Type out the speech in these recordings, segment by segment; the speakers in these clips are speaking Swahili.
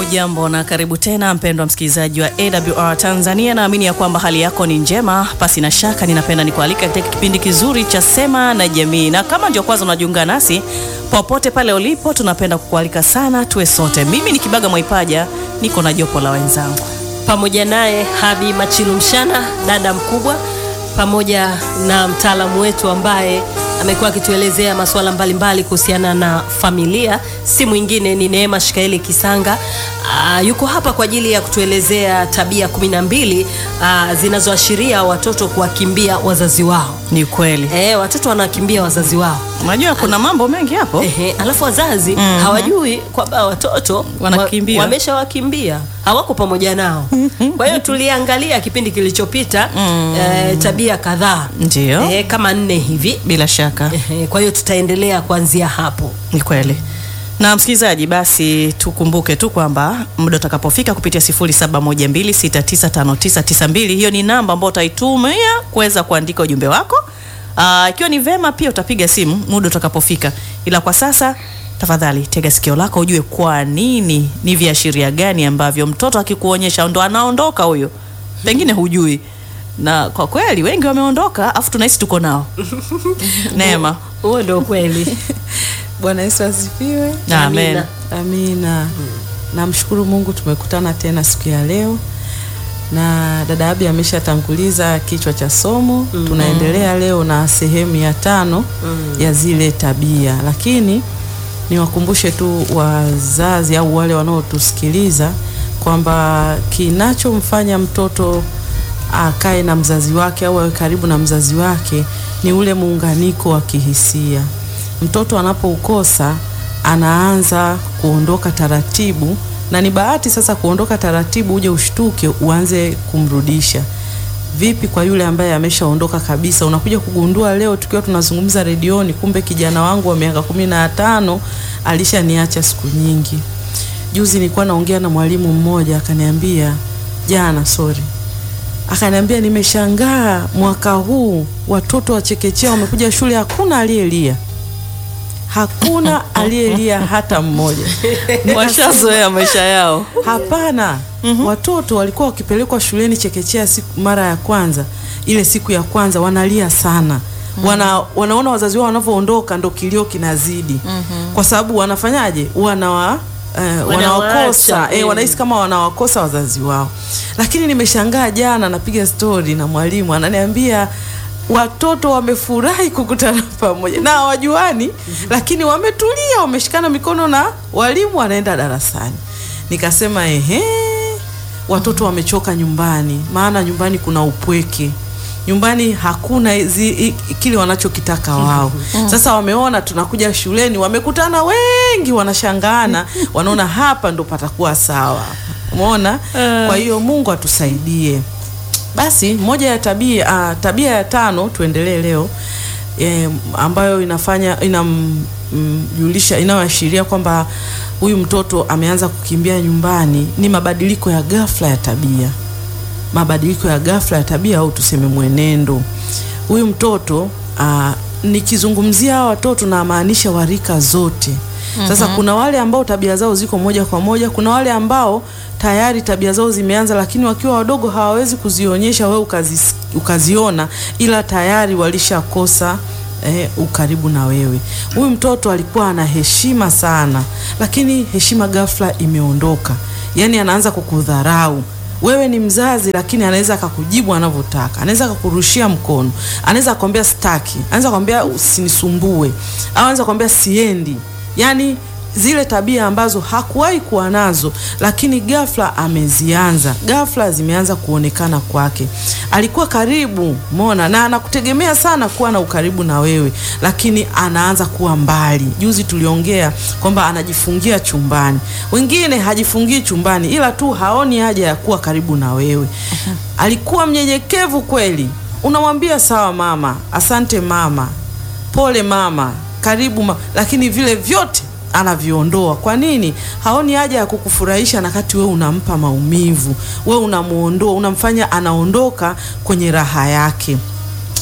Hujambo na karibu tena mpendwa msikilizaji wa AWR Tanzania. Naamini ya kwamba hali yako ni njema. Pasi na shaka, ninapenda nikualika katika kipindi kizuri cha Sema na Jamii, na kama ndio kwanza unajiunga nasi, popote pale ulipo, tunapenda kukualika sana tuwe sote. Mimi ni Kibaga Mwaipaja, niko na jopo la wenzangu pamoja naye Habi Machilu Mshana, dada mkubwa, pamoja na mtaalamu wetu ambaye amekuwa akituelezea masuala mbalimbali kuhusiana na familia, si mwingine ni Neema Shikaeli Kisanga. Aa, yuko hapa kwa ajili ya kutuelezea tabia kumi na mbili zinazoashiria watoto kuwakimbia wazazi wao. Ni kweli, E, watoto wanakimbia wazazi wao. unajua kuna mambo mengi hapo. Ehe, alafu wazazi hawajui kwamba watoto Wanakimbia. wa- wameshawakimbia hawako pamoja nao. Kwa hiyo tuliangalia kipindi kilichopita eh, tabia kadhaa Ndio. eh, kama nne hivi Bila shaka eh, kwa hiyo tutaendelea kuanzia hapo. ni kweli. Na msikilizaji, basi tukumbuke tu kwamba muda utakapofika kupitia 0712695992 hiyo ni namba ambayo utaitumia kuweza kuandika ujumbe wako. Ah, ikiwa ni vema pia utapiga simu muda utakapofika, ila kwa sasa tafadhali tega sikio lako ujue kwa nini, ni viashiria gani ambavyo mtoto akikuonyesha ndo anaondoka huyo, pengine hujui, na kwa kweli wengi wameondoka, afu tunahisi tuko nao. Neema, Huo ndio kweli. Bwana Yesu asifiwe. amen. Amina. Amina. Namshukuru Mungu tumekutana tena siku ya leo, na dada Abi ameshatanguliza kichwa cha somo. Tunaendelea leo na sehemu ya tano ya zile tabia, lakini niwakumbushe tu wazazi au wale wanaotusikiliza kwamba kinachomfanya mtoto akae na mzazi wake au awe karibu na mzazi wake ni ule muunganiko wa kihisia. Mtoto anapoukosa anaanza kuondoka taratibu, na ni bahati sasa kuondoka taratibu, uje ushtuke uanze kumrudisha. Vipi kwa yule ambaye ameshaondoka kabisa? Unakuja kugundua leo tukiwa tunazungumza redioni, kumbe kijana wangu wa miaka kumi na tano alishaniacha siku nyingi. Juzi nilikuwa naongea na mwalimu mmoja akaniambia, jana sorry, akaniambia nimeshangaa mwaka huu watoto wa chekechea wamekuja shule, hakuna aliyelia, hakuna aliyelia hata mmoja. Washazoea maisha yao. Hapana, watoto walikuwa wakipelekwa shuleni chekechea siku mara ya kwanza, ile siku ya kwanza wanalia sana. Wana, wanaona wazazi wao wanavyoondoka ndo kilio kinazidi, kwa sababu wanafanyaje? Wanawa eh, wanawakosa Wanawaacha, eh, mm. wanahisi kama wanawakosa wazazi wao. Lakini nimeshangaa jana, napiga stori na mwalimu ananiambia watoto wamefurahi kukutana pamoja na hawajuani, lakini wametulia, wameshikana mikono na walimu wanaenda darasani. Nikasema ehe, watoto wamechoka nyumbani, maana nyumbani kuna upweke nyumbani hakuna zi, i, kile wanachokitaka wao. Sasa wameona tunakuja shuleni, wamekutana wengi, wanashangaana, wanaona hapa ndo patakuwa sawa. Umeona? Kwa hiyo Mungu atusaidie. Basi moja ya tabia ah, tabia ya tano tuendelee leo e, ambayo inafanya inamjulisha inayoashiria kwamba huyu mtoto ameanza kukimbia nyumbani ni mabadiliko ya ghafla ya tabia mabadiliko ya ghafla ya tabia au tuseme mwenendo. Huyu mtoto aa, nikizungumzia hawa watoto namaanisha warika zote. Sasa kuna wale ambao tabia zao ziko moja kwa moja, kuna wale ambao tayari tabia zao zimeanza, lakini wakiwa wadogo hawawezi kuzionyesha wewe ukazi, ukaziona, ila tayari walishakosa eh, ukaribu na wewe. Huyu mtoto alikuwa ana heshima sana, lakini heshima ghafla imeondoka, yaani anaanza kukudharau wewe ni mzazi lakini anaweza akakujibu anavyotaka, anaweza akakurushia mkono, anaweza akwambia staki, anaweza akwambia usinisumbue, au anaweza akwambia siendi. Yani zile tabia ambazo hakuwahi kuwa nazo, lakini ghafla amezianza, ghafla zimeanza kuonekana kwake. Alikuwa karibu, umeona, na anakutegemea sana kuwa na ukaribu na wewe, lakini anaanza kuwa mbali. Juzi tuliongea kwamba anajifungia chumbani, wengine hajifungii chumbani, ila tu haoni haja ya kuwa karibu na wewe. Alikuwa mnyenyekevu kweli, unamwambia sawa mama, asante mama, pole mama, karibu ma lakini vile vyote anaviondoa. Kwa nini? Haoni haja ya kukufurahisha na kati wewe unampa maumivu, wewe unamuondoa, unamfanya anaondoka kwenye raha yake.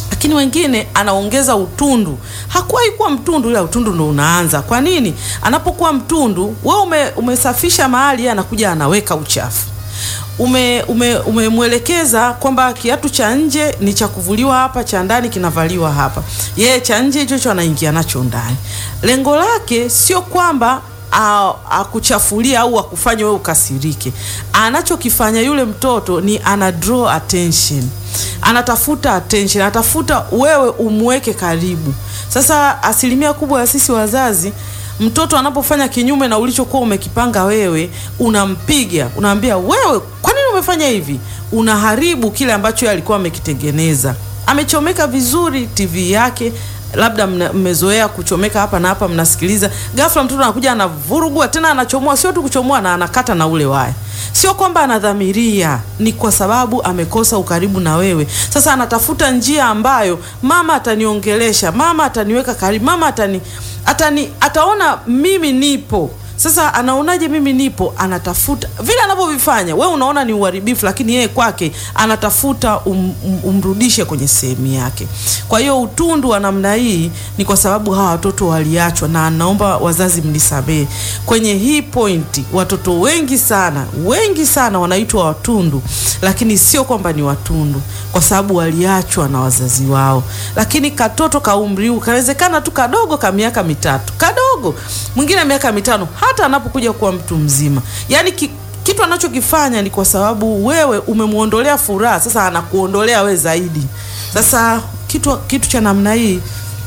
lakini wengine anaongeza utundu. Hakuwahi kuwa mtundu, ila utundu ndo unaanza. Kwa nini? Anapokuwa mtundu, wewe ume, umesafisha mahali, yeye anakuja anaweka uchafu ume umemwelekeza kwamba kiatu cha nje ni cha kuvuliwa hapa, cha ndani kinavaliwa hapa. Yeye cha nje hicho hicho anaingia nacho ndani. Lengo lake sio kwamba akuchafulia au akufanye wewe ukasirike. Anachokifanya yule mtoto ni ana draw attention, anatafuta attention, anatafuta wewe umweke karibu. Sasa asilimia kubwa ya sisi wazazi mtoto anapofanya kinyume na ulichokuwa umekipanga wewe, unampiga, unaambia wewe, kwa nini umefanya hivi? Unaharibu kile ambacho yeye alikuwa amekitengeneza. Amechomeka vizuri TV yake, labda mmezoea kuchomeka hapa na hapa, mnasikiliza. Ghafla mtoto anakuja anavurugua tena, anachomoa, sio tu kuchomoa, na anakata na ule waya. Sio kwamba anadhamiria, ni kwa sababu amekosa ukaribu na wewe. Sasa anatafuta njia ambayo mama ataniongelesha, mama ataniweka karibu, mama atani atani ataona mimi nipo. Sasa anaonaje mimi nipo? Anatafuta vile anavyovifanya, we unaona ni uharibifu, lakini yeye kwake anatafuta um, um, umrudishe kwenye sehemu yake. Kwa hiyo utundu wa namna hii ni kwa sababu hawa watoto waliachwa, na naomba wazazi mnisamehe kwenye hii pointi. Watoto wengi sana wengi sana wanaitwa watundu, lakini sio kwamba ni watundu, kwa sababu waliachwa na wazazi wao. Lakini katoto ka umri huu kawezekana tu kadogo, ka miaka mitatu, kadogo, mwingine miaka mitano hata anapokuja kuwa mtu mzima, yaani ki, kitu anachokifanya ni kwa sababu wewe umemwondolea furaha, sasa anakuondolea we zaidi. Sasa kitu, kitu cha namna hii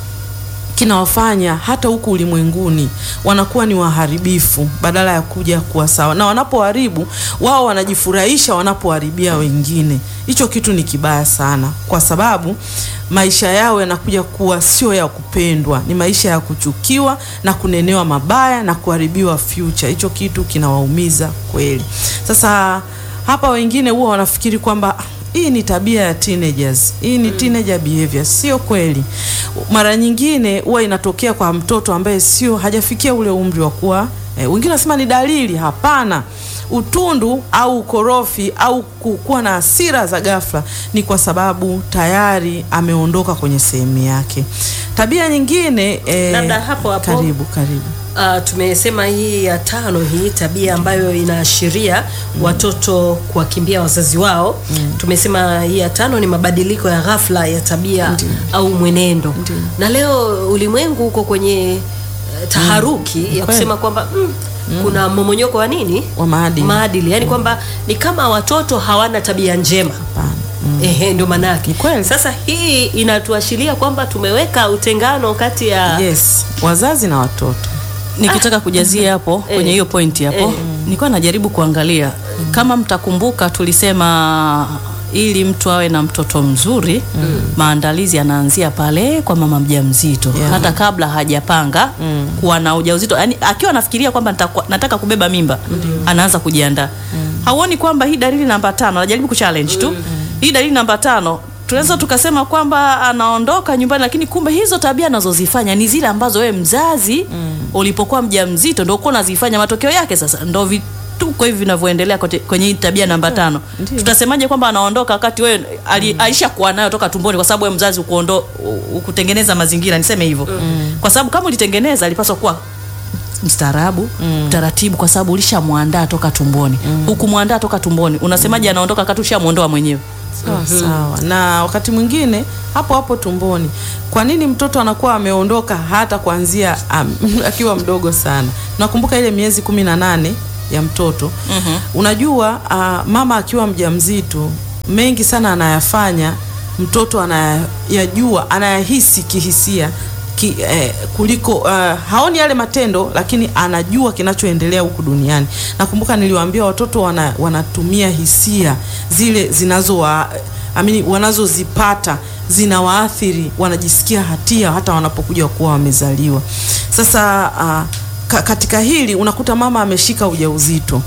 kinawafanya hata huku ulimwenguni wanakuwa ni waharibifu badala ya kuja kuwa sawa, na wanapoharibu wao wanajifurahisha wanapoharibia wengine. Hicho kitu ni kibaya sana, kwa sababu maisha yao yanakuja kuwa sio ya kupendwa, ni maisha ya kuchukiwa na kunenewa mabaya na kuharibiwa future. Hicho kitu kinawaumiza kweli. Sasa hapa wengine huwa wanafikiri kwamba hii ni tabia ya teenagers, hii ni teenager behavior. Sio kweli. Mara nyingine huwa inatokea kwa mtoto ambaye sio hajafikia ule umri wa kuwa eh, wengine wanasema ni dalili. Hapana, utundu au ukorofi au kuwa na hasira za ghafla ni kwa sababu tayari ameondoka kwenye sehemu yake. Tabia nyingine eh, Labda hapo hapo. karibu karibu Uh, tumesema hii ya tano, hii tabia ambayo inaashiria watoto kuwakimbia wazazi wao. Tumesema hii ya tano ni mabadiliko ya ghafla ya tabia au mwenendo, na leo ulimwengu uko kwenye eh, taharuki ya kusema kwamba mm, kuna momonyoko wa nini wa maadili. maadili, yani kwamba ni kama watoto hawana tabia njema. Hapana. Ehe, ndio maana yake. Ni kweli. Sasa hii inatuashiria kwamba tumeweka utengano kati ya Yes, wazazi na watoto. nikitaka kujazia hapo Eh. kwenye hiyo pointi hapo Eh. nilikuwa najaribu kuangalia kama mtakumbuka tulisema ili mtu awe na mtoto mzuri maandalizi yanaanzia pale kwa mama mjamzito Yeah. hata kabla hajapanga kuwa na ujauzito yani akiwa anafikiria kwamba nitakuwa- nataka kubeba mimba anaanza kujiandaa hauoni kwamba hii dalili namba tano najaribu kuchallenge tu hii dalili namba tano tunaweza tukasema kwamba anaondoka nyumbani lakini kumbe hizo tabia anazozifanya ni zile ambazo wewe mzazi ulipokuwa mjamzito ndio uko unazifanya matokeo yake sasa ndo vituko hivi vinavyoendelea kote- kwenye hii tabia namba tano Ndio. tutasemaje kwamba anaondoka wakati wewe ali, aisha kuwa nayo toka tumboni kwa sababu wewe mzazi ukuondo ukutengeneza mazingira niseme hivyo kwa sababu kama ulitengeneza alipaswa kuwa mstaarabu mtaratibu kwa sababu ulishamwandaa toka tumboni hukumwandaa toka tumboni unasemaje anaondoka wakati ushamwondoa mwenyewe Sawa sawa. Na wakati mwingine hapo hapo tumboni, kwa nini mtoto anakuwa ameondoka hata kuanzia um, akiwa mdogo sana? Nakumbuka ile miezi kumi na nane ya mtoto unajua, uh, mama akiwa mjamzito mengi sana anayafanya mtoto anayajua, anayahisi kihisia ki, eh, kuliko uh, haoni yale matendo lakini anajua kinachoendelea huku duniani. Nakumbuka niliwaambia watoto wana, wanatumia hisia zile zinazo wa, amini wanazozipata zinawaathiri, wanajisikia hatia hata wanapokuja kuwa wamezaliwa. Sasa uh, ka, katika hili unakuta mama ameshika ujauzito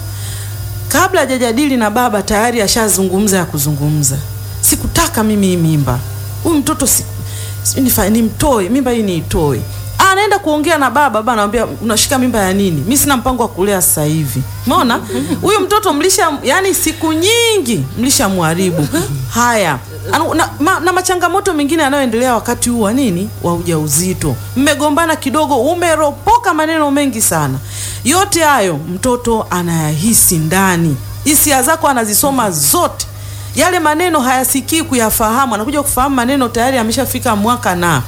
kabla hajajadili na baba tayari ashazungumza ya kuzungumza, sikutaka mimi hii mimba, huyu mtoto si, si, nifa- nimtoe mimba hii niitoe, anaenda kuongea na baba, baba anamwambia unashika mimba ya nini? Mimi sina mpango wa kulea sasa hivi. Umeona? Huyu mtoto mlisha yani siku nyingi mlishamharibu. Haya. Anu- Na, ma, na machangamoto mengine yanayoendelea wakati huu wa nini wa ujauzito, mmegombana kidogo, umeropoka maneno mengi sana. Yote hayo mtoto anayahisi ndani, hisia zako anazisoma zote. Yale maneno hayasikii kuyafahamu, anakuja kufahamu maneno tayari ameshafika mwaka na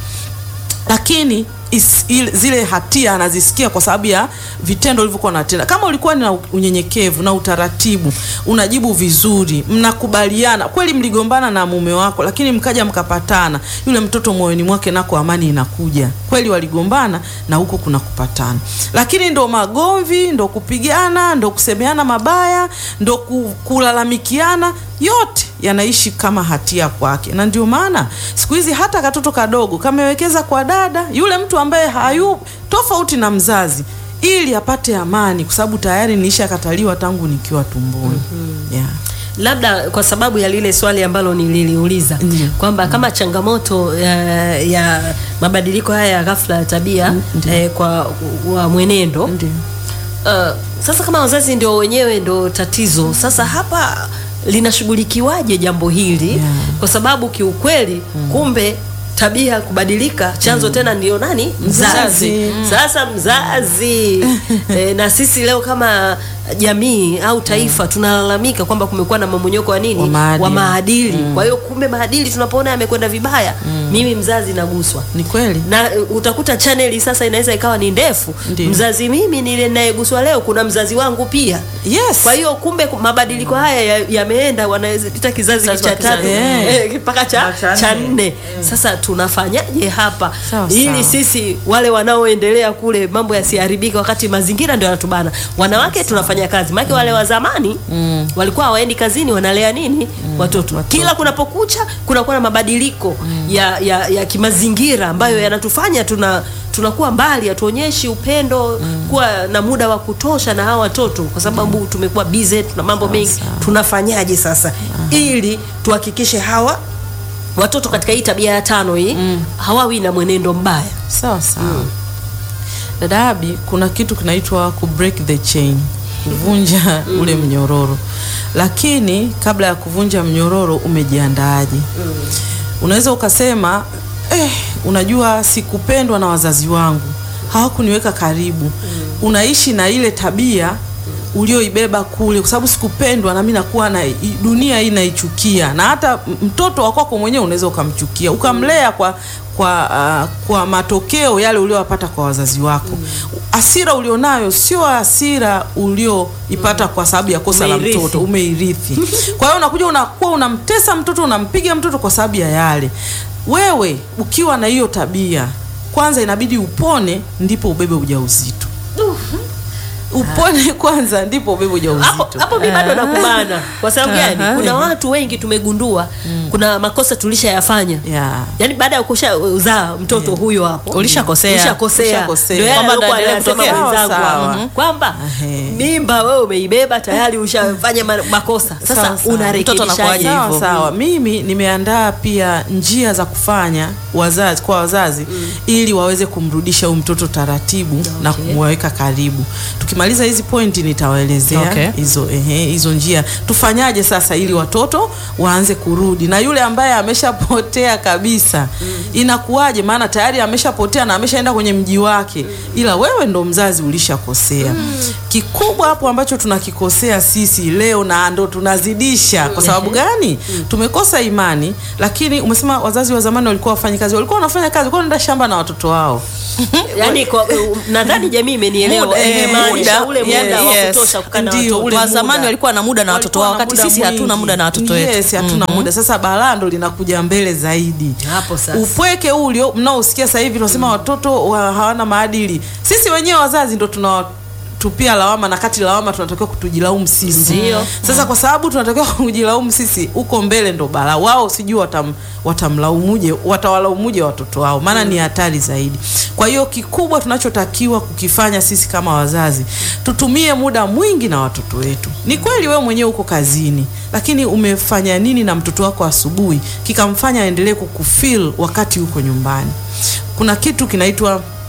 lakini is, il, zile hatia anazisikia kwa sababu ya vitendo ulivyokuwa unatenda. Kama ulikuwa na unyenyekevu na utaratibu, unajibu vizuri, mnakubaliana kweli, mligombana na mume wako, lakini mkaja mkapatana, yule mtoto moyoni mwake nako amani inakuja. Kweli waligombana na huko kuna kupatana, lakini ndo magomvi, ndo kupigana, ndo kusemeana mabaya, ndo ku- kulalamikiana, yote yanaishi kama hatia kwake, na ndio maana siku hizi hata katoto kadogo kamewekeza kwa dada yule mtu ambaye hayu tofauti na mzazi, ili apate amani, kwa sababu tayari nilishakataliwa tangu nikiwa tumboni. yeah. labda kwa sababu ya lile swali ambalo nililiuliza Ndiyo. kwamba kama changamoto ya, ya mabadiliko haya ya ghafla ya tabia eh, kwa wa mwenendo Ndiyo. Uh, sasa kama wazazi ndio wenyewe ndio tatizo sasa hapa linashughulikiwaje jambo hili Yeah. kwa sababu kiukweli kumbe tabia kubadilika chanzo tena ndio nani mzazi, Mzazi. sasa mzazi e, na sisi leo kama jamii au taifa tunalalamika kwamba kumekuwa na mamonyoko wa nini Wa maadili. wa maadili. kwa hiyo kumbe maadili tunapoona yamekwenda vibaya mimi mzazi naguswa Ni kweli na uh, utakuta chaneli sasa inaweza ikawa ni ndefu Ndiyo. mzazi mimi nile nayeguswa leo kuna mzazi wangu pia yes. kwa hiyo kumbe ku- mabadiliko haya ya- yameenda wanaweza ita kizazi Kizazi cha kwa tatu kizazi. eh, mpaka cha, Cha cha nne. nne sasa tunafanyaje hapa Sawa, ili sawa. sisi wale wanaoendelea kule mambo yasiharibike wakati mazingira ndio yanatubana wanawake tunafanya kazi maana wale wa zamani walikuwa hawaendi kazini wanalea nini watoto. kila kunapokucha kunakuwa na mabadiliko ya, ya, ya kimazingira ambayo yanatufanya tuna tunakuwa mbali hatuonyeshi upendo kuwa na muda wa kutosha na hawa watoto kwa sababu tumekuwa busy tuna mambo mengi tunafanyaje sasa ili tuhakikishe hawa watoto katika hii tabia ya tano hii hawawi na mwenendo mbaya sawa sawa dada Abi, kuna kitu kinaitwa ku break the chain, kuvunja ule mnyororo. Lakini kabla ya kuvunja mnyororo umejiandaaje? Unaweza ukasema eh, unajua sikupendwa na wazazi wangu, hawakuniweka karibu. Unaishi na ile tabia ulioibeba kule, kwa sababu sikupendwa, na mimi nakuwa na i- dunia hii naichukia, na hata m- mtoto wa kwako mwenyewe unaweza ukamchukia, ukamlea kwa kwa ah, kwa matokeo yale uliowapata kwa wazazi wako. Hasira ulionayo sio hasira ulioipata kwa sababu ya kosa la Umeirithi. mtoto, umeirithi. Kwa hiyo unakuja unakuwa unamtesa mtoto, unampiga mtoto kwa sababu ya yale. Wewe ukiwa na hiyo tabia, kwanza inabidi upone, ndipo ubebe ujauzito. Upone kwanza, ndipo ubebe hapo ujauzito. hapo mi bado nakubana kwa sababu gani Aha. kuna watu wengi tumegundua kuna makosa tulishayafanya Yeah. yaani baada ya kusha uzaa mtoto huyo hapo Ulishakosea. ulishakosea Ulishakosea. ndio yale Kwamba alikuwa ndo anayasema endelee kutokea. mwenzangu Sawa, hapa. sawa. kwamba Ehe. mimba wewe umeibeba tayari ushafanya ma- makosa sasa Sawa, sawa. Mtoto unarekebishaje anakuwaje Sawa hivyo. sawa, mimi nimeandaa pia njia za kufanya wazazi kwa wazazi ili waweze kumrudisha huyu mtoto taratibu na Okay. kumweka karibu. Tukimaliza hizi pointi nitawaelezea Okay. hizo ehe, hizo njia tufanyaje sasa ili watoto waanze kurudi, na yule ambaye ameshapotea kabisa inakuwaje? Maana tayari ameshapotea na ameshaenda kwenye mji wake, ila wewe ndo mzazi ulishakosea. Kikubwa hapo ambacho tunakikosea sisi leo na ndo tunazidisha. Kwa sababu gani? Tumekosa imani. Lakini umesema wazazi wa zamani walikuwa wafanyi kazi, walikuwa wanafanya kazi, walikuwa wanaenda shamba na watoto wao. yaani kwa- nadhani jamii imenielewa Muda, eh, imemaanisha muda, ule muda wa yes, kutosha kukaa na ndio, watoto ule wa muda. zamani walikuwa na muda na watoto wao Walikuwa na wakati muda sisi hatuna mwingi. muda na watoto wetu Yes, hatuna muda. Sasa balaa ndo linakuja mbele zaidi. Hapo sasa. Upweke huu ulio mnaosikia sasa hivi tunasema watoto wa, hawana maadili. Sisi wenyewe wazazi ndo tunawatupia lawama na kati lawama tunatakiwa kutujilaumu sisi. Ndio. Sasa kwa sababu tunatakiwa kujilaumu sisi, huko mbele ndo balaa. Wao sijui watam, watamlaumuje, watawalaumuje watoto wao, maana ni hatari zaidi. Kwa hiyo kikubwa tunachotakiwa kukifanya sisi kama wazazi, tutumie muda mwingi na watoto wetu. Ni kweli wewe mwenyewe uko kazini, lakini umefanya nini na mtoto wako asubuhi kikamfanya aendelee kukufeel wakati uko nyumbani? Kuna kitu kinaitwa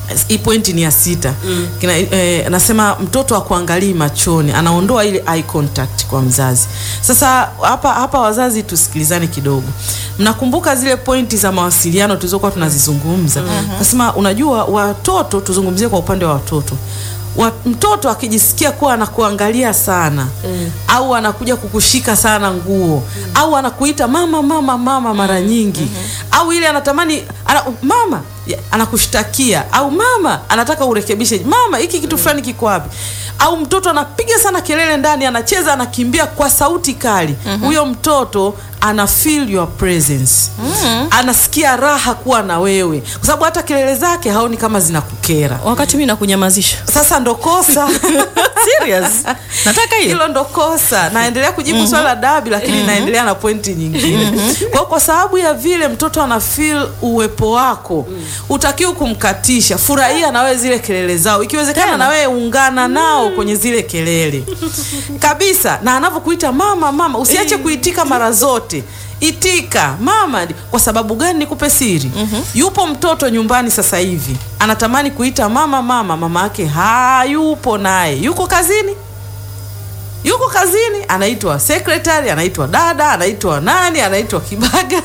hii pointi ni ya sita Kina, eh, anasema mtoto akuangalii machoni anaondoa ile eye contact kwa mzazi sasa hapa hapa wazazi tusikilizane kidogo mnakumbuka zile pointi za mawasiliano tulizokuwa tunazizungumza nasema unajua watoto tuzungumzie kwa upande wa watoto wa, mtoto akijisikia kuwa anakuangalia sana mm. au anakuja kukushika sana nguo mm. au anakuita mama mama mama mara nyingi mm-hmm. au ile anatamani ana, mama ya- anakushtakia au mama anataka urekebishe mama hiki kitu fulani kiko wapi au mtoto anapiga sana kelele ndani anacheza anakimbia kwa sauti kali huyo mtoto ana feel your presence anasikia raha kuwa na wewe kwa sababu hata kelele zake haoni kama zinakukera wakati mi nakunyamazisha sasa ndo kosa serious nataka hiyo hilo ndo kosa naendelea kujibu swala la dabi lakini naendelea na pointi nyingine kwa, kwa sababu ya vile mtoto ana feel uwepo wako utakiwa kumkatisha furahia na wewe zile kelele zao ikiwezekana na wewe ungana nao kwenye zile kelele kabisa na anavyokuita mama mama usiache kuitika mara zote itika mama kwa sababu gani nikupe siri yupo mtoto nyumbani sasa hivi anatamani kuita mama mama mama yake hayupo naye yuko kazini yuko kazini anaitwa secretary anaitwa dada anaitwa nani anaitwa kibaga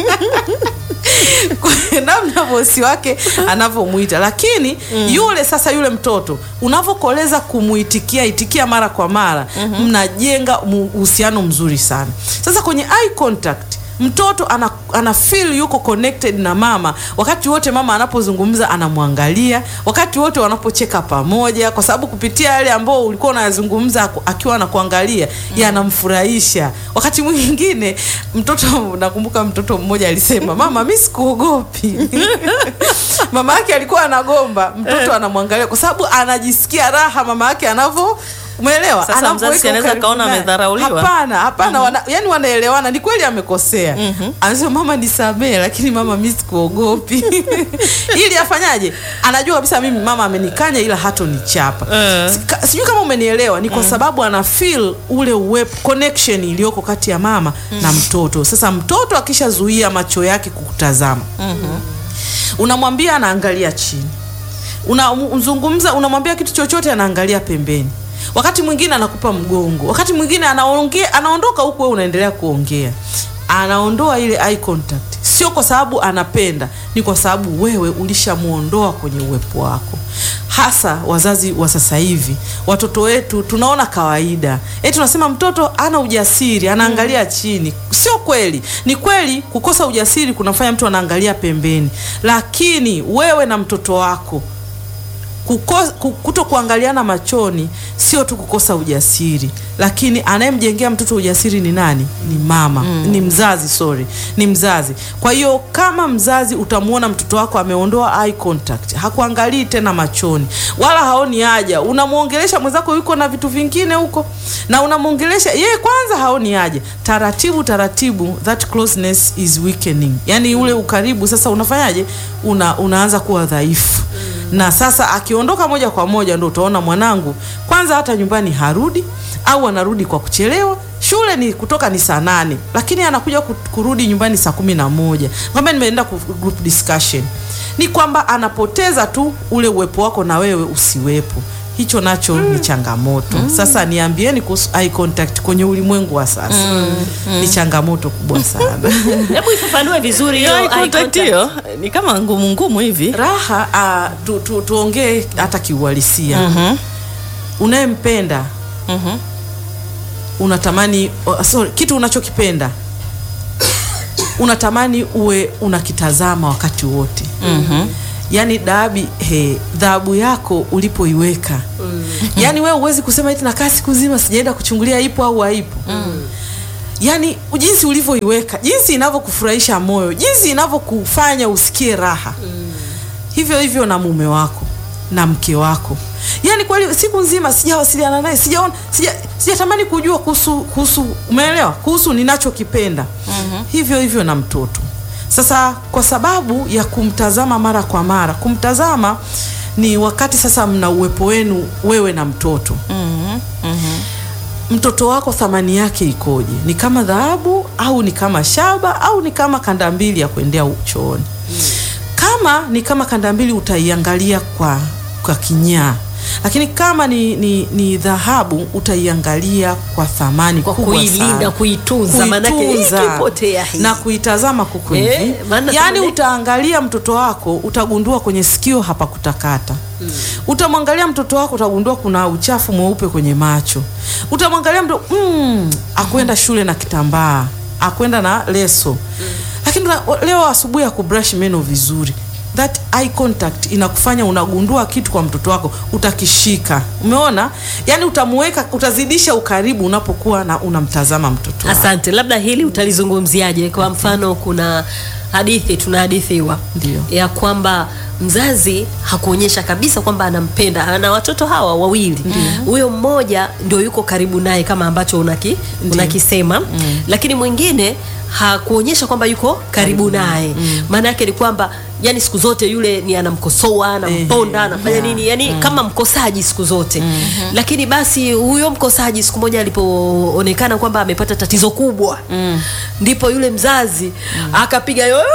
Kwa namna bosi wake anavyomwita lakini yule sasa yule mtoto unavyokoleza kumuitikia itikia mara kwa mara mnajenga mu- uhusiano mzuri sana sasa kwenye eye contact mtoto ana, ana feel yuko connected na mama wakati wote mama anapozungumza anamwangalia wakati wote wanapocheka pamoja kwa sababu kupitia yale ambao ulikuwa unayazungumza aku- akiwa anakuangalia yanamfurahisha wakati mwingine mtoto nakumbuka mtoto mmoja alisema mama mi sikuogopi mama yake alikuwa anagomba mtoto anamwangalia kwa sababu anajisikia raha mama yake anavyo umeelewa Sasa Anapoweka mzazi anaweza ukaribu kaona naye. amedharauliwa. hapana hapana wana, yani wanaelewana ni kweli amekosea anasema mama nisamee lakini mama mi sikuogopi ili afanyaje anajua kabisa mimi mama amenikanya ila hatonichapa Eh. Sika- sijui kama umenielewa ni kwa sababu ana feel ule uwepo connection iliyoko kati ya mama na mtoto sasa mtoto akishazuia macho yake kukutazama unamwambia anaangalia chini unamzungumza unamwambia kitu chochote anaangalia pembeni wakati mwingine anakupa mgongo wakati mwingine anaongea anaondoka huku wewe unaendelea kuongea anaondoa ile eye contact sio kwa sababu anapenda ni kwa sababu wewe ulishamuondoa kwenye uwepo wako hasa wazazi wa sasa hivi watoto wetu tunaona kawaida e tunasema mtoto ana ujasiri anaangalia chini sio kweli ni kweli kukosa ujasiri kunafanya mtu anaangalia pembeni lakini wewe na mtoto wako kuko- ku- kuto kuangaliana machoni sio tu kukosa ujasiri lakini anayemjengea mtoto ujasiri ni nani ni mama ni mzazi sorry ni mzazi kwa hiyo kama mzazi utamwona mtoto wako ameondoa eye contact hakuangalii tena machoni wala haoni haja unamwongelesha mwenzako yuko na vitu vingine huko na unamwongelesha yeye kwanza haoni haja taratibu taratibu that closeness is weakening yani ule ukaribu sasa unafanyaje una, unaanza kuwa dhaifu na sasa akiondoka moja kwa moja ndo utaona mwanangu kwanza hata nyumbani harudi au anarudi kwa kuchelewa shule ni kutoka ni saa nane lakini anakuja ku- kurudi nyumbani saa kumi na moja kwamba nimeenda ku- group discussion ni kwamba anapoteza tu ule uwepo wako na wewe usiwepo hicho nacho ni changamoto sasa niambieni kuhusu eye contact kwenye ulimwengu wa sasa ni changamoto kubwa sana hebu ifafanue vizuri hiyo Hiyo eye eye contact contact. hiyo ni kama ngumu ngumu hivi raha uh, tu, tu, tuongee hata kiuhalisia Mhm. unayempenda Mhm. unatamani oh, sorry, kitu unachokipenda unatamani uwe unakitazama wakati wote Mhm. yaani dabi he dhahabu yako ulipoiweka yaani wewe huwezi kusema eti nakaa siku zima sijaenda kuchungulia ipo au haipo yaani jinsi ulivyoiweka jinsi inavyokufurahisha moyo jinsi inavyokufanya usikie raha hivyo hivyo na mume wako na mke wako yaani kweli siku nzima sijawasiliana naye sijaona sija sijatamani kujua kuhusu kuhusu umeelewa kuhusu ninachokipenda hivyo hivyo na mtoto sasa kwa sababu ya kumtazama mara kwa mara kumtazama ni wakati sasa mna uwepo wenu wewe na mtoto Mhm. Mhm. mtoto wako thamani yake ikoje ni kama dhahabu au ni kama shaba au ni kama kanda mbili ya kuendea chooni kama kama ni kama kanda mbili utaiangalia kwa kwa kinyaa lakini kama ni, ni, ni dhahabu utaiangalia kwa thamani Kwa kubwa kuilinda, sana. kuitunza, manake hii Kuitunza ikipotea hii. na kuitazama kuku Eh, hivi maana yaani tamane- utaangalia mtoto wako utagundua kwenye sikio hapa kutakata utamwangalia mtoto wako utagundua kuna uchafu mweupe kwenye macho utamwangalia mtoto mm, akwenda shule na kitambaa akwenda na leso lakini una- leo asubuhi ya kubrush meno vizuri that eye contact inakufanya unagundua kitu kwa mtoto wako utakishika umeona yani utamuweka utazidisha ukaribu unapokuwa na unamtazama mtoto wako. Asante, labda hili utalizungumziaje? Kwa mfano, kuna hadithi tunahadithiwa Ndio. ya kwamba mzazi hakuonyesha kabisa kwamba anampenda, ana watoto hawa wawili, huyo mmoja ndio yuko karibu naye kama ambacho unaki, unakisema lakini mwingine hakuonyesha kwamba yuko karibu naye. Maana yake ni kwamba yani siku zote yule ni anamkosoa, anamponda, anafanya yeah. nini, yani kama mkosaji siku zote. Lakini basi huyo mkosaji siku moja alipoonekana kwamba amepata tatizo kubwa, ndipo yule mzazi akapiga yowe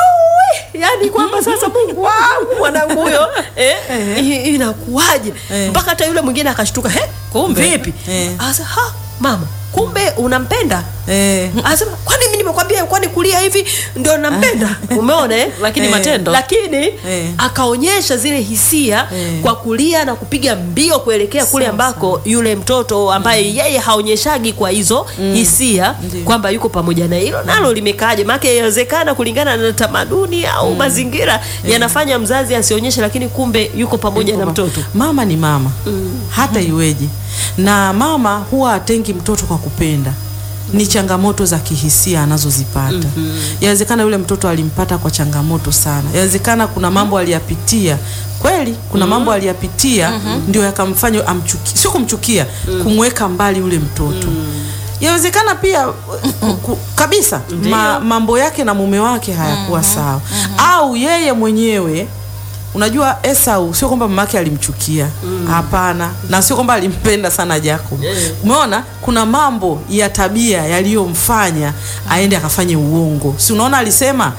yani kwamba sasa Mungu wangu mwanangu huyo eh, i- inakuwaje? Eh. Mpaka hata yule mwingine akashtuka, he, Kumbe. vipi? Eh. Asa, ha, mama kumbe unampenda eh. Anasema kwani mimi nimekwambia kwani kulia hivi ndio nampenda? Umeona eh? Lakini Eh. matendo Lakini Eh. akaonyesha zile hisia Eh. kwa kulia na kupiga mbio kuelekea kule Sawa, ambako yule mtoto ambaye yeye haonyeshagi kwa hizo hisia Ndiyo. kwamba yuko pamoja na hilo nalo limekaaje? Maana inawezekana kulingana na tamaduni au mazingira yanafanya mzazi asionyeshe, lakini kumbe yuko pamoja na mtoto. Mama ni mama hata iweje, na mama huwa atengi mtoto kwa kupenda ni changamoto za kihisia anazozipata. Yawezekana yule mtoto alimpata kwa changamoto sana, yawezekana kuna mambo aliyapitia kweli, kuna mambo aliyapitia ndio yakamfanya amchuki, sio kumchukia, kumweka mbali yule mtoto. Yawezekana pia ku- kabisa ma, mambo yake na mume wake hayakuwa sawa, au yeye mwenyewe Unajua Esau sio kwamba mamake alimchukia, hapana, na sio kwamba alimpenda sana Jacob. Umeona, kuna mambo ya tabia yaliyomfanya aende akafanye uongo. Si unaona alisema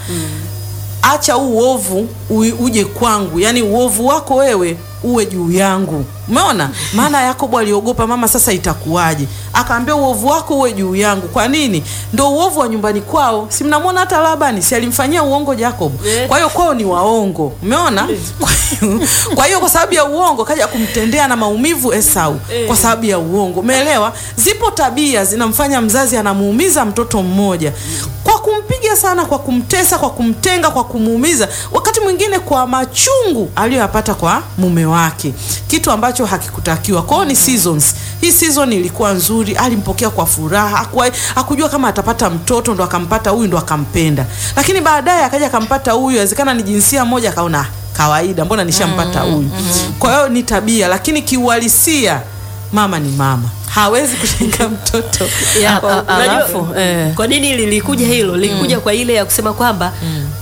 acha huu uovu ui- uje kwangu, yaani uovu wako wewe uwe juu yangu. Umeona, maana Yakobo aliogopa, mama, sasa itakuwaje? Akaambia uovu wako uwe juu yangu. Kwa nini? Ndo uovu wa nyumbani kwao. Si mnamwona hata Labani, si alimfanyia uongo Jacob? Eh. Kwa hiyo kwao ni waongo, umeona? Kwa hiyo- Kwa hiyo kwa sababu ya uongo kaja kumtendea na maumivu Esau kwa sababu ya uongo, umeelewa? Zipo tabia zinamfanya mzazi anamuumiza mtoto mmoja kwa kumpiga sana, kwa kumtesa, kwa kumtenga, kwa kumuumiza, wakati mwingine kwa machungu aliyoyapata kwa mume wake, kitu ambacho hakikutakiwa. Kwao ni seasons. Hii season ilikuwa nzuri, alimpokea kwa furaha, hakuwa- hakujua kama atapata mtoto, ndo akampata huyu, ndo akampenda, lakini baadaye akaja akampata huyu, inawezekana ni jinsia moja, akaona "Ah, kawaida, mbona nishampata huyu. Kwa hiyo ni tabia, lakini kiuhalisia mama ni mama, hawezi kutenga mtoto Ya, A- a- unajua, alafu, eh. kwa nini lilikuja hilo lilikuja kwa ile ya kusema kwamba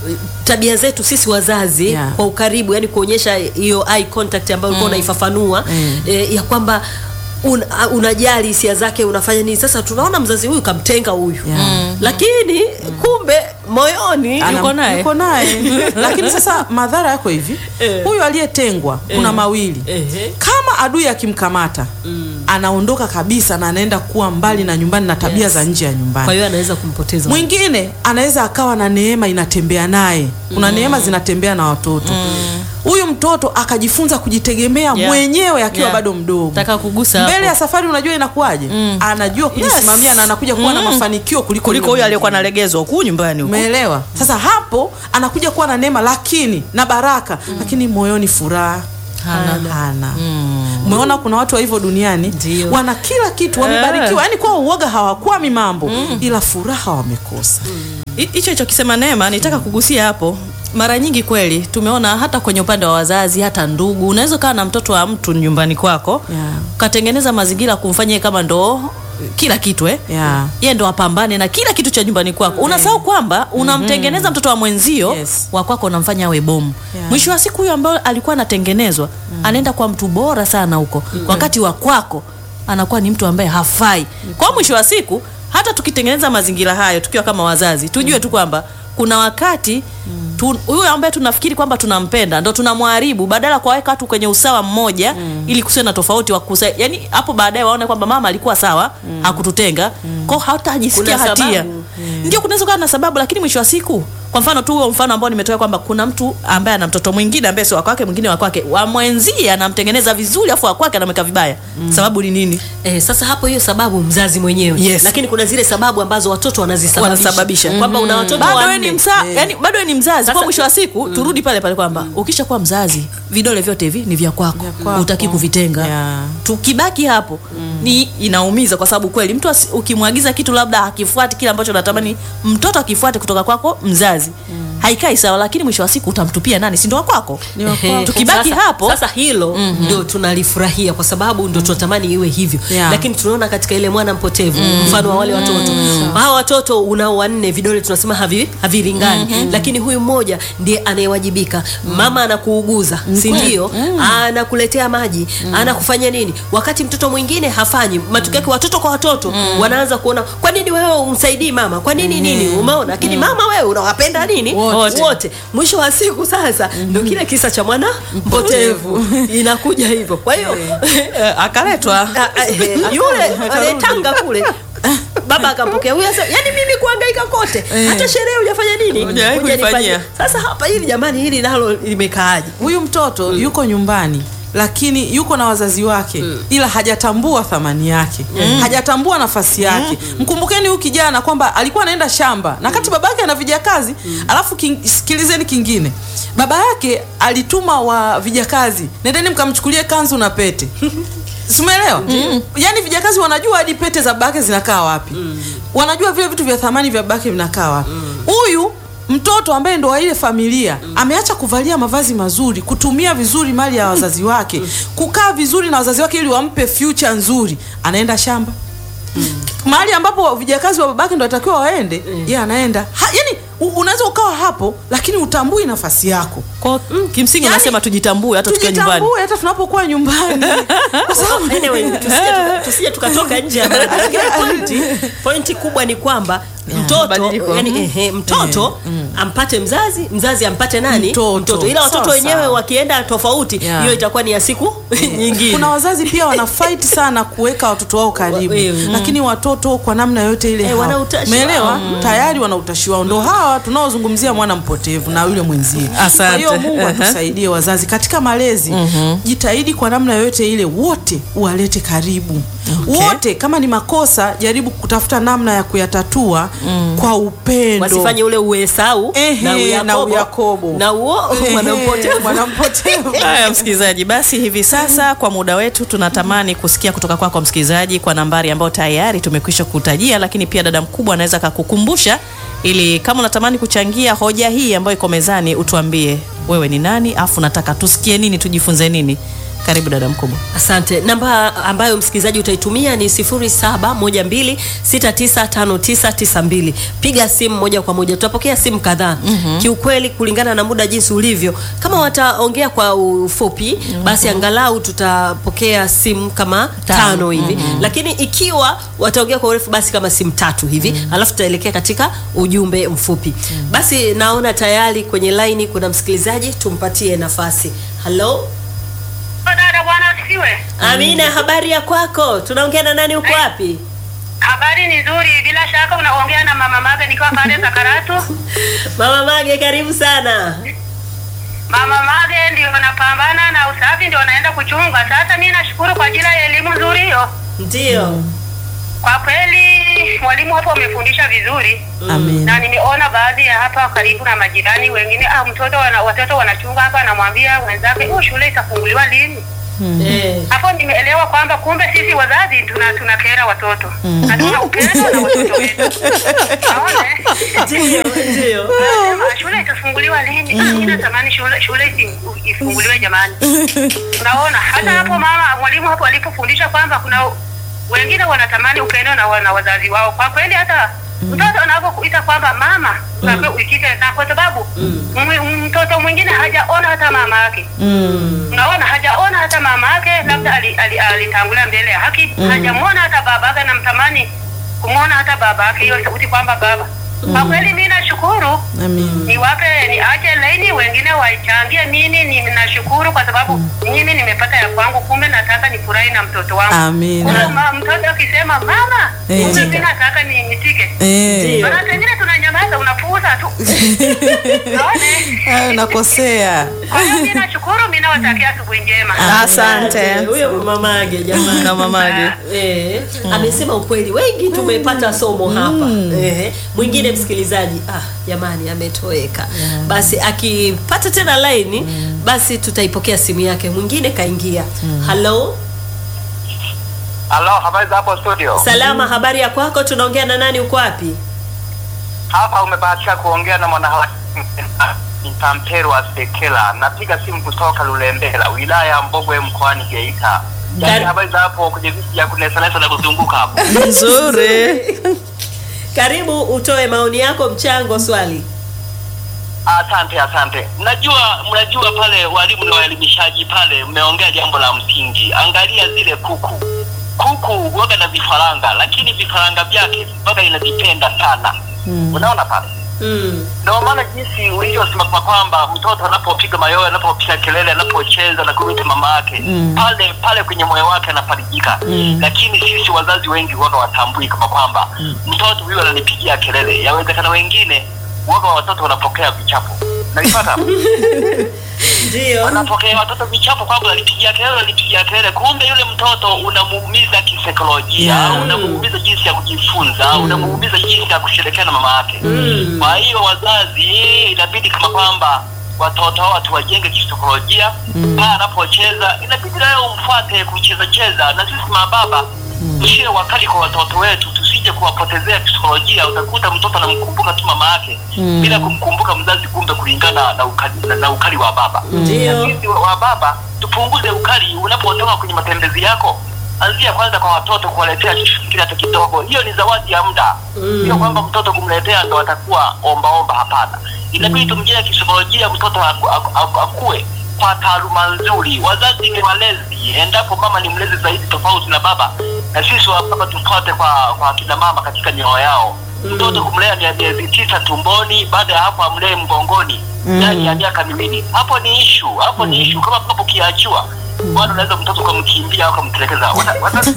tabia zetu sisi wazazi Yeah. kwa ukaribu yani kuonyesha hiyo eye contact ambayo ulikuwa unaifafanua eh, ya kwamba un, a- unajali hisia zake unafanya nini sasa tunaona mzazi huyu kamtenga huyu Yeah. lakini kumbe moyoni Ana- Yuko naye. yuko naye lakini sasa madhara yako hivi Eh. huyu aliyetengwa kuna mawili Ehe. kama adui akimkamata anaondoka kabisa na anaenda kuwa mbali na nyumbani na tabia Yes. za nje ya kwa nyumbani hiyo anaweza kumpoteza mwingine anaweza akawa na neema inatembea naye kuna neema zinatembea na watoto huyu mtoto akajifunza kujitegemea Yeah. mwenyewe akiwa Yeah. bado mdogo Nataka kugusa hapo. mbele ya safari unajua inakuwaje anajua kujisimamia na anakuja kuwa na mafanikio kuliko kuliko yule huyu aliyekuwa mwingine. nalegezwa huku nyumbani huku. Umeelewa? Sasa hapo anakuja kuwa na neema lakini na baraka lakini moyoni furaha Hana. hana. Umeona kuna watu wa hivyo duniani Ndio. wana kila kitu wamebarikiwa, yani kwa uoga hawakwami mambo ila furaha wamekosa. Hi- hicho hicho kisema Neema, nitaka kugusia hapo. Mara nyingi kweli tumeona hata kwenye upande wa wazazi, hata ndugu, unaweza ukawa na mtoto wa mtu nyumbani kwako Yeah. ukatengeneza mazingira kumfanya yeye kama ndo kila kitu eh? Yeah. yeye ndo apambane na kila kitu cha nyumbani kwako. Unasahau kwamba unamtengeneza mtoto wa mwenzio Yes. wa kwako unamfanya awe bomu. Yeah. Mwisho wa siku huyo ambaye alikuwa anatengenezwa anaenda kwa mtu bora sana huko, wakati wa kwako anakuwa ni mtu ambaye hafai. Kwa mwisho wa siku hata tukitengeneza mazingira hayo tukiwa kama wazazi, tujue tu kwamba kuna wakati tu, huyu ambaye tunafikiri kwamba tunampenda ndo tunamharibu badala ya kuwaweka watu kwenye usawa mmoja ili kusiwe na tofauti wa kusa, yani hapo baadaye waone kwamba mama alikuwa sawa hakututenga kwao hatajisikia Kuna hatia sababu. ndio kunaweza kuwa na sababu lakini mwisho wa siku kwa mfano tu huo mfano ambao nimetoa kwamba kuna mtu ambaye ana mtoto mwingine ambaye sio wa kwake mwingine wa kwake wa mwenzie anamtengeneza vizuri afu wa kwake anamweka vibaya sababu ni nini Eh, sasa hapo hiyo sababu mzazi mwenyewe Yes. lakini kuna zile sababu ambazo watoto wanazisababisha Wanasababisha. kwamba una watoto bado wewe wanne ni msa, yani bado wewe ni mzazi Sasa- kwa mwisho wa siku turudi pale pale kwamba ukisha kuwa mzazi vidole vyote hivi ni vya kwako Vya kwako. utaki kuvitenga Yeah. tukibaki hapo ni inaumiza kwa sababu kweli mtu asi- ukimwagiza kitu labda hakifuati kile ambacho natamani mtoto akifuate kutoka kwako mzazi haikai sawa lakini mwisho wa siku utamtupia nani si ndo wa kwako Ni wa Ehe, kwako. Tukibaki sasa, hapo- sasa hilo ndio tunalifurahia kwa sababu ndio tunatamani iwe hivyo Yeah. lakini tunaona katika ile mwana mpotevu mfano wa wale watoto hawa watoto unao wanne vidole tunasema havi, havilingani lakini huyu mmoja ndiye anayewajibika mama anakuuguza si ndio anakuletea maji anakufanya nini wakati mtoto mwingine hafanyi matokeo yake watoto kwa watoto wanaanza kuona kwa nini wewe umsaidii mama kwa nini nini umeona lakini mama wewe unawapenda nini Wote. wote mwisho wa siku sasa ndio kile kisa cha mwana mpotevu inakuja hivyo kwa hiyo Eh, akaletwa a- a- eh, yule anayetanga kule baba akampokea huyu sasa yani mimi kuhangaika kote hata sherehe hujafanya nini Hujawahi Hujanifanyia. kuifanyia. sasa hapa hili jamani hili nalo limekaaje huyu mtoto yuko nyumbani lakini yuko na wazazi wake ila hajatambua thamani yake hajatambua nafasi yake mkumbukeni huyu kijana kwamba alikuwa anaenda shamba na kati baba yake ana vijakazi alafu king, sikilizeni kingine baba yake alituma wa vijakazi nendeni mkamchukulie kanzu na pete simeelewa yaani vijakazi wanajua hadi pete za babake zinakaa wapi wanajua vile vitu vya thamani vya babake vinakaa wapi huyu mtoto ambaye ndo wa ile familia ameacha kuvalia mavazi mazuri kutumia vizuri mali ya wazazi wake kukaa vizuri na wazazi wake ili wampe future nzuri anaenda shamba mahali ambapo vijakazi wa babake ndo atakiwa waende ye anaenda ha, yani u- unaweza ukawa hapo lakini utambui nafasi yako kwa kimsingi Yani, nasema tujitambue hata tukiwa nyumbani tujitambue hata tunapokuwa nyumbani kwa sababu anyway, tusije tuka- tusije tukatoka nje ya mada. Lakini pointi, pointi kubwa ni kwamba mtoto mabadiliko. yani, ehe, mtoto ampate mzazi mzazi ampate nani Mtoto. ila watoto Sawa, wenyewe sawa. wakienda tofauti hiyo Yeah. itakuwa ni ya siku nyingine kuna wazazi pia wana fight sana kuweka watoto wao karibu Wa- mm. lakini watoto kwa namna yote ile Eh, hawa- wana utashi umeelewa wao. tayari wana utashi wao ndo hawa tunaozungumzia mwana mpotevu na yule mwenzie kwa Asante. hiyo mungu Aha. atusaidie wazazi katika malezi jitahidi kwa namna yoyote ile wote uwalete karibu Okay. wote kama ni makosa jaribu kutafuta namna ya kuyatatua kwa upendo wasifanye ule uesau Ehe, na na uyakobo Uyakobo. na uo Ehe, mwanampotevu mwanampotevu haya msikilizaji basi hivi sasa kwa muda wetu tunatamani kusikia kutoka kwako kwa msikilizaji kwa nambari ambayo tayari tumekwisha kutajia lakini pia dada mkubwa anaweza akakukumbusha ili kama unatamani kuchangia hoja hii ambayo iko mezani utuambie wewe ni nani afu nataka tusikie nini tujifunze nini karibu dada mkubwa asante namba ambayo msikilizaji utaitumia ni 0712695992 piga simu moja kwa moja tutapokea simu kadhaa mm-hmm. kiukweli kulingana na muda jinsi ulivyo kama wataongea kwa ufupi mm-hmm. basi angalau tutapokea simu kama tano, tano hivi mm-hmm. lakini ikiwa wataongea kwa urefu basi kama simu tatu hivi mm-hmm. alafu tutaelekea katika ujumbe mfupi mm-hmm. basi naona tayari kwenye laini kuna msikilizaji tumpatie nafasi halo Dada bwana asifiwe. Amina, habari ya kwako? Tunaongea na nani? Uko wapi? Habari ni nzuri, bila shaka unaongea na mama Mage nikiwa pale Sakaratu. Mama Mage, karibu sana. Mama Mage ndio wanapambana na usafi, ndio wanaenda kuchunga. Sasa mimi nashukuru kwa ajili ya elimu nzuri hiyo. Ndio. Kwa kweli mwalimu hapo amefundisha vizuri Amen. na nimeona baadhi ya hapa karibu na majirani wengine, ah, mtoto wana, watoto wanachunga hapa, anamwambia wenzake, oh, shule itafunguliwa lini? Eh. Hapo nimeelewa kwamba kumbe sisi wazazi tuna tunakera watoto na tuna upendo na watoto wetu. Naona eh? Ndio, ndio. Anasema, shule itafunguliwa lini? Ah, mimi natamani shule shule isi- ifunguliwe jamani. Unaona, hata hapo mama mwalimu hapo alipofundisha kwamba kuna wengine wanatamani upendo na, wa- na wazazi wao. Kwa kweli hata mtoto anapokuita kwamba mama, unaambiwa uikike na kwa sababu mwi- mtoto mwingine hajaona hata mama yake unaona hajaona hata mama yake labda alitangulia ali, ali, alitangulia mbele ya haki hajamwona hata baba yake namtamani kumwona hata baba yake hiyo sauti kwamba baba kwa kweli mi nashukuru nashukuru Amin. niwape niache laini wengine waichangie. Mimi ni nashukuru kwa sababu mimi nimepata ya kwangu, kumbe nataka nifurahi na mtoto wangu. Amin. Kumbe ma- mtoto akisema mama, Eh. kumbe mimi nataka niitike. Eh, Ndio. Maana pengine tunanyamaza, unapuuza tu. Naone. hayo nakosea. Kwa hiyo mimi nashukuru, mimi nawatakia asubuhi njema. Asante. Huyo mamage jamani. Na mamage. Eh, amesema ukweli, wengi tumepata somo hapa. Eh, mwingine msikilizaji, ah, jamani ametoweka. Basi akipata tena laini, basi tutaipokea simu yake. Mwingine kaingia. Hello, Halo, habari za hapo studio? salama, habari ya kwako? Tunaongea na nani? Uko wapi? Hapa umebahatika kuongea na mwanaharakati Mtamperwa Sekela. Napiga simu kutoka Lulembela, wilaya ya Mbogwe, mkoani Geita. Yaani Kar- habari za hapo kwenye viti vya kunesanesa na kuzunguka hapo. Nzuri. Karibu utoe maoni yako, mchango, swali. Asante, asante. Mnajua, mnajua pale walimu na waelimishaji pale, mmeongea jambo la msingi. Angalia zile kuku, kuku waga na vifaranga, lakini vifaranga vyake waga inavipenda sana. Unaona pale Mm. ndio maana jinsi ulivyosema kwa kwamba mtoto anapopiga mayowe, anapopiga kelele, anapocheza na kuita mama yake Mm. pale pale kwenye moyo wake anafarijika. Mm. Lakini sisi wazazi wengi waga watambui kama kwamba mtoto huyu ananipigia kelele. Yawezekana wengine waga watoto wanapokea vichapo, nalipata Ndio. wanapokea watoto vichapo kwamba unanipigia kelele, unanipigia kelele, kumbe yule mtoto unamuumiza kisaikolojia, Yeah. unamuumiza jinsi ya kujifunza, unamuumiza jinsi ya kushirikiana na mama yake. Mm. Kwa hiyo wazazi, inabidi kama kwamba watoto hao tuwajenge kisaikolojia. Pale anapocheza inabidi nawe umfuate kucheza cheza, na sisi mababa tusiwe wakali kwa watoto wetu, tusije kuwapotezea kisaikolojia. Utakuta mtoto anamkumbuka tu mama yake bila kumkumbuka mzazi, kumbe kulingana na ukali, na, na ukali wa baba. Ndio. Sisi wa wa baba tupunguze ukali unapotoka kwenye matembezi yako. Anzia kwanza kwa watoto kuwaletea kile hata kidogo. Hiyo ni zawadi ya muda, sio kwamba mtoto kumletea ndo atakuwa ombaomba. Hapana, inabidi tumjenge kisaikolojia mtoto aku, aku, aku, akue kwa taaluma nzuri. Wazazi ni walezi, endapo mama ni mlezi zaidi tofauti na baba, na sisi wa baba tufuate kwa kwa kina mama katika mioyo yao. Mtoto kumlea ni miezi tisa tumboni, baada ya hapo amlee mgongoni ndani ya miaka miwili. Hapo ni ishu, hapo ni ishu. Kama papo kiachiwa bwana, unaweza mtoto ukamkimbia au ukamtelekeza. Wata- wata-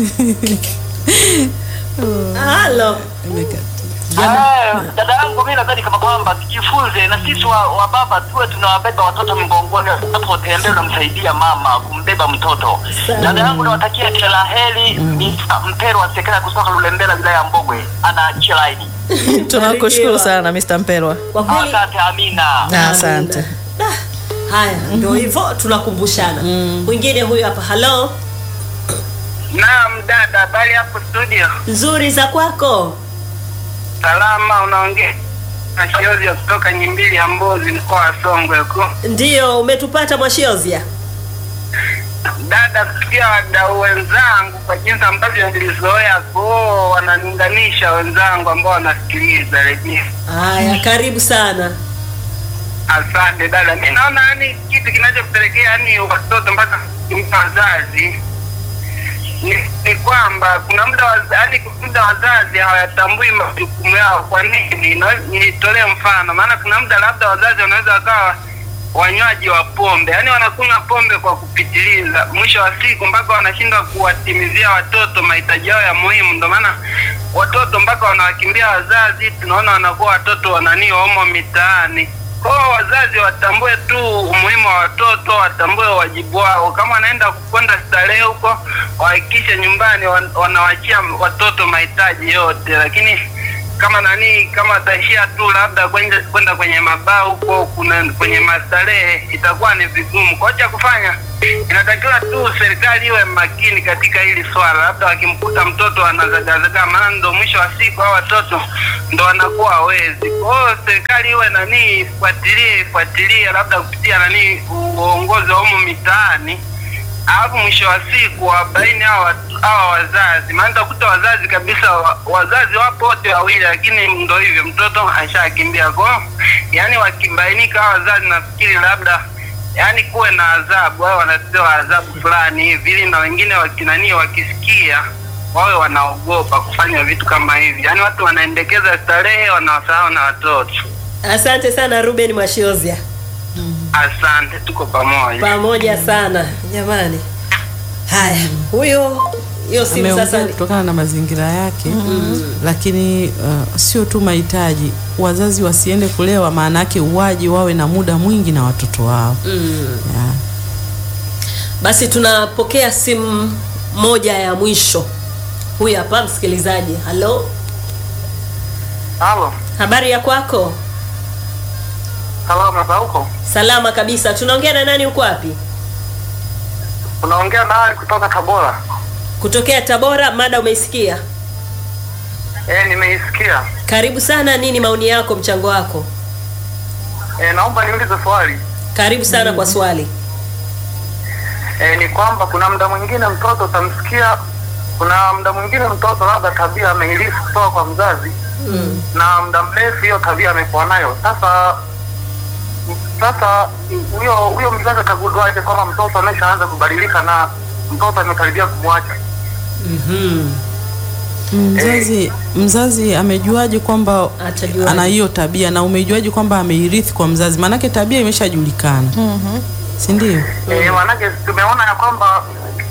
Halo. Ah, dada yangu mi nadhani kama kwamba tujifunze na sisi wa, wa baba tuwe tunawabeba watoto mgongoni unapotembea unamsaidia mama kumbeba mtoto dada yangu nawatakia kila la heri Mr. mpero wa sekela kutoka lulembela wilaya ya mbogwe anaachia laini Tunakushukuru sana Mr. Mpelwa. Kwa kweli asante amina Asante. Da, haya ndio hivyo tunakumbushana. Mwingine huyu hapa. Halo. Naam dada, habari hapo studio? Nzuri za kwako. Salama, unaongea na Shiozi kutoka Nyimbili ya Mbozi, mkoa wa Songwe huko. Ndio umetupata Mwashiozia. Dada, kusikia wadau wenzangu kwa jinsi ambavyo nilizoea kuo wananiunganisha wenzangu ambao wanasikiliza redio. Haya, karibu sana. Asante dada, mi naona yani kitu kinachopelekea yani watoto mpaka kumta wazazi ni, ni kwamba kuna muda waza- yani muda wazazi hawayatambui majukumu yao. Kwa nini? Na- Nitolee mfano, maana kuna muda labda wazazi wanaweza wakawa wanywaji wa pombe, yani wanakunywa pombe kwa kupitiliza, mwisho wa siku mpaka wanashindwa kuwatimizia watoto mahitaji yao ya muhimu. Ndio maana watoto mpaka wanawakimbia wazazi, tunaona wanakuwa watoto wananii wamo mitaani. Kwa hiyo wazazi watambue tu umuhimu wa watoto, watambue wajibu wao. Kama wanaenda kwenda starehe huko, wahakikishe nyumbani wan- wanawachia watoto mahitaji yote, lakini kama nani kama wataishia tu labda kwenda kwenda kwenye mabaa huko kuna kwenye mastarehe itakuwa ni vigumu kwa cha kufanya inatakiwa tu serikali iwe makini katika hili swala labda wakimkuta mtoto anazagazaga maana ndo mwisho wa siku hao watoto ndo wanakuwa hawezi kwa hiyo serikali iwe nani ifuatilie ifuatilie labda kupitia nani uongozi wa humu mitaani alafu mwisho wa siku wabaini hawa watu- hawa wazazi, maana utakuta wazazi kabisa, wa- wazazi wapo wote wawili, lakini ndo hivyo, mtoto ashakimbia kwao. Yani wakibainika hawa wazazi, nafikiri labda yani kuwe na adhabu, wao wanapewa adhabu fulani hivi, ili na wengine wakinanii wakisikia wawe wanaogopa kufanya vitu kama hivi. Yani watu wanaendekeza starehe, wanawasahau na watoto. Asante sana Ruben Mwashiozia, Asante, tuko pamoja. pamoja sana jamani. Haya, huyo hiyo simu ameongea sasa. kutokana na mazingira yake lakini uh, sio tu mahitaji wazazi wasiende kulewa maana yake uwaji wawe na muda mwingi na watoto wao yeah. Basi tunapokea simu moja ya mwisho. Huyu hapa msikilizaji. Halo, Halo, habari ya kwako? salama za huko? Salama kabisa. Tunaongea na nani? Uko wapi? Unaongea na Ali kutoka Tabora. Kutokea Tabora. Mada umeisikia? Eh, nimeisikia. Karibu sana. Nini maoni yako, mchango wako? Eh, naomba niulize swali. Karibu sana kwa swali. E, ni kwamba kuna muda mwingine mtoto utamsikia, kuna muda mwingine mtoto labda tabia ameilisi kutoka kwa mzazi mm. na muda mrefu hiyo tabia amekuwa nayo. Sasa sasa huyo huyo mzazi atagunduaje kwamba mtoto ameshaanza kubadilika na mtoto amekaribia kumwacha? mzazi mzazi amejuaje kwamba Atajuaje? ana hiyo tabia na umejuaje kwamba ameirithi kwa mzazi maanake tabia imeshajulikana si ndio E, maanake tumeona ya kwamba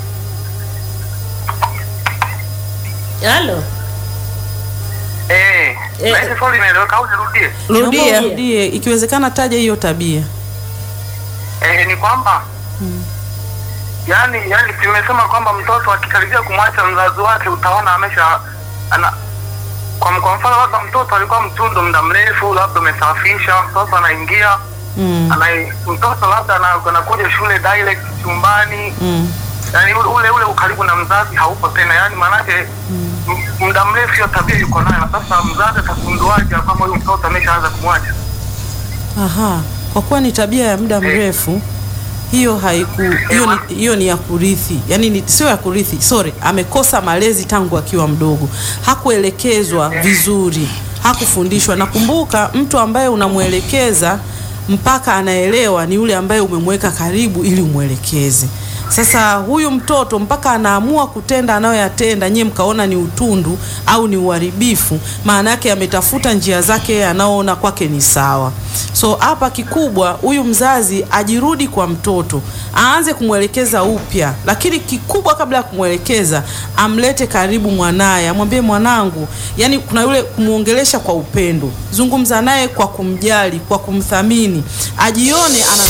Halo. eh, Eh. na hizi swali inaeleweka au nirudie? Rudia. Naomba urudie ikiwezekana taja hiyo tabia Eh, ni kwamba yani yani tumesema kwamba mtoto akikaribia kumwacha mzazi wake utaona amesha ana kwa, kwa mfano labda mtoto alikuwa mtundu muda mrefu labda umesafisha mtoto anaingia mm. ana, mtoto labda ana- anakuja shule direct chumbani Mm. yani ule ule, ule ukaribu na mzazi haupo tena yani maanake m- muda mrefu hiyo tabia yuko nayo sasa mzazi atagunduaje kwamba huyu mtoto ameshaanza kumwacha Aha, kwa kuwa ni tabia ya muda mrefu hiyo haiku hiyo ni, hiyo ni ya kurithi, yaani ni, sio ya kurithi, sorry, amekosa malezi tangu akiwa mdogo, hakuelekezwa vizuri, hakufundishwa. Nakumbuka mtu ambaye unamwelekeza mpaka anaelewa ni yule ambaye umemweka karibu ili umwelekeze. Sasa huyu mtoto mpaka anaamua kutenda anayoyatenda, nyie mkaona ni utundu au ni uharibifu, maana yake ametafuta njia zake yeye anaoona kwake ni sawa. So hapa kikubwa, huyu mzazi ajirudi kwa mtoto, aanze kumwelekeza upya, lakini kikubwa, kabla ya kumwelekeza, amlete karibu mwanaye, amwambie mwanangu, yani kuna yule kumwongelesha kwa upendo, zungumza naye kwa kumjali, kwa kumthamini, ajione ana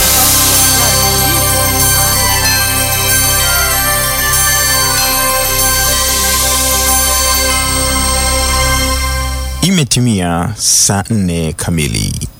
Imetimia saa nne kamili.